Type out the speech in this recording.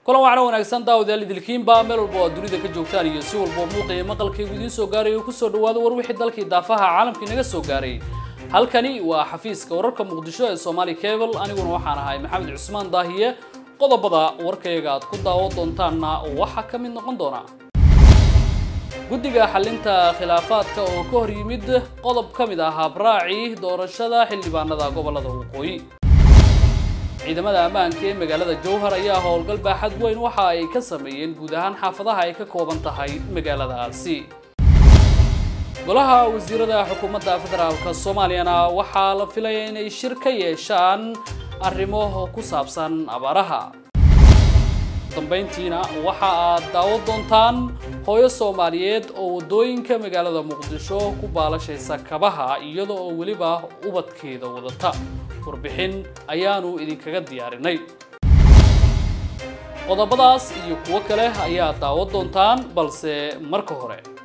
kulan wacna wanaagsan daawadayaal idilkiinba meel walba oo dunida ka joogtaan iyo si walba muuqa iyo maqalkaygu idiin soo gaaray oo kusoo dhawaado war wixii dalkii daafaha caalamka inaga soo gaaray halkani waa xafiiska wararka muqdisho ee Somali Cable aniguna waxaan ahay maxamed cusmaan daahiye qodobada warkayga aad ku daawo doontaanna waxa ka mid noqon doona guddiga xalinta khilaafaadka oo ka hor yimid qodob ka mid ah habraaci doorashada xildhibaanada gobolada waqooyi ciidamada ammaanka ee magaalada jowhar ayaa howlgal baaxad weyn waxa ay ka sameeyeen guud ahaan xaafadaha ay ka kooban tahay magaaladaasi golaha wasiirada xukuumadda federaalka soomaaliyana waxaa la filaya inay shir ka yeeshaan arrimo ku saabsan abaaraha dambayntiina waxa aad daawo doontaan hooyo soomaaliyeed oo waddooyinka magaalada muqdisho ku baalashaysa kabaha iyada oo weliba ubadkeeda wadata warbixin ayaanu idinkaga diyaarinay qodobadaas iyo kuwo kale ayaa daawo doontaan balse marka hore